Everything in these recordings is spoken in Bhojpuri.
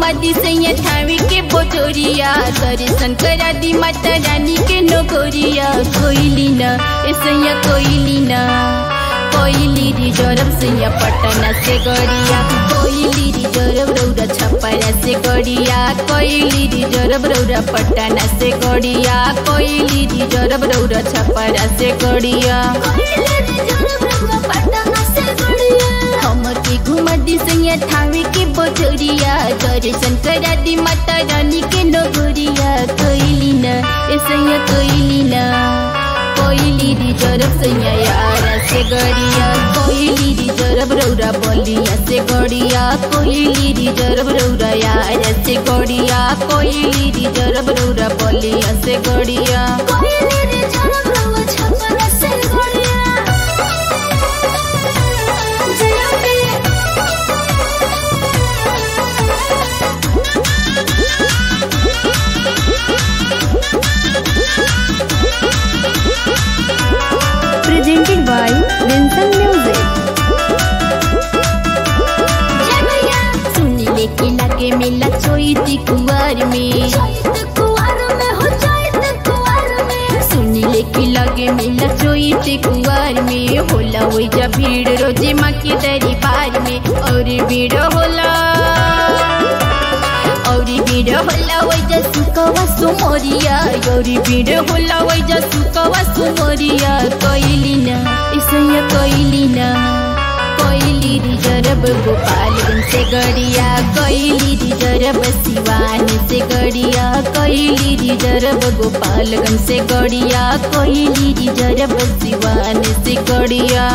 घुमा दी सैया थावी के बोटोरिया दर्शन करा दी माता रानी के नोकोरिया कोइली न ए सैया कोइली न कोइली रिजर्व सैया पटना से गड़िया कोइली रिजर्व रौरा छपरा से गड़िया कोइली रिजर्व रौरा पटना से गड़िया कोइली रिजर्व रौरा छपरा से गड़िया हमर के घुमा दी सैया थावी के बोटोरिया दर्शन करा दी माता रानी के नगोरिया कोइली न ए सैया कोइली न कोइली रिजर्व सैया यारा से गड़िया कोइली रिजर्व रौरा बलिया से गड़िया कोइली रिजर्व रौरा यारा से गड़िया कोइली रिजर्व रौरा बलिया से गड़िया presented by Vincent Music. सुनी लेके लागे मेला चोइती कुंवर में सुनी लेके लगे मेला चोइती कुंवर में होला वही जा भीड़ रोजे माँ के दरबार में और भीड़ होला और भीड़ होला वही जा सुकवा सुमोरिया और भीड़ होला वही जा सुकवा सुमोरिया कोइली ना इसया कोइली ना कोइली रिजर्व गोपालगंज से गड़िया कोइली रिजर्व सिवान से गड़िया कोइली रिजर्व गोपालगंज से गड़िया कोइली रिजर्व सिवान से गड़िया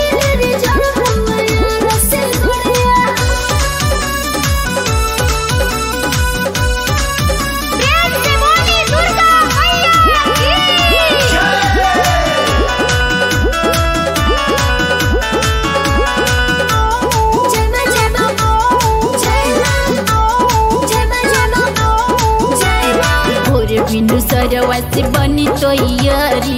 भोर बिनु सरवा से बनी तैयारी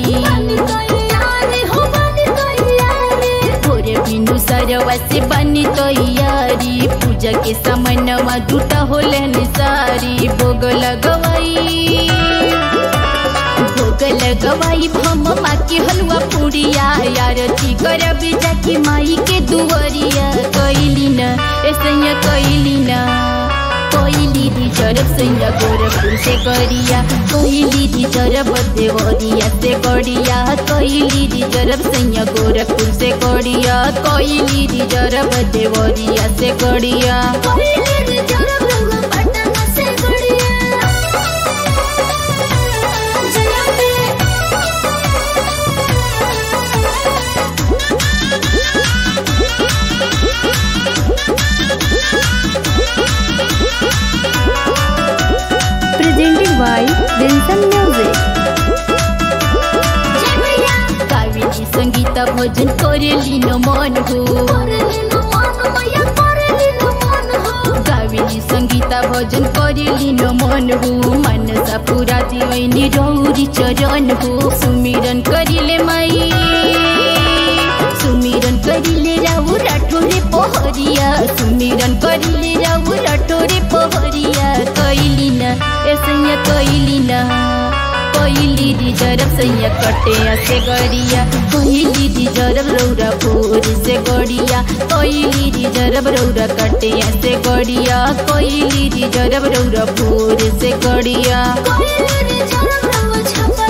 भोर बिनु सरवा से बनी तैयारी पूजा के समय नवा जुटा होले सारी भोग लगवाई भोग लगवाई भम माँ के हलवा पूड़िया यार थी करब जाके माई के दुवरिया कैली न ऐसा कैली न कोइली रिजर्व सैया गोरखपुर से गड़िया कोइली रिजर्व देवरिया से गड़िया कोइली रिजर्व सैया गोरखपुर से गड़िया कोइली रिजर्व देवरिया से गड़िया Presented by Vincent Music. Kaveri संगीत भजन करेली न मन हो कावेरी संगीत भजन करेली न मन हो मनसा पूरा दिवैनी रौरी चरण हो सुमिरन करिले माई सुमिरन करिले राउ राठोरे पहरिया सुमिरन करिले राउ राठोरे पहरिया कैली न ऐसा कैली न कोइली रिजर्व सैया कटे से गड़िया कोइली रिजर्व रौरा भोर से गड़िया कोइली रिजर्व रौरा कटे से गड़िया कोइली रिजर्व रौरा भोर से गड़िया कोई रिजर्व रंग छपा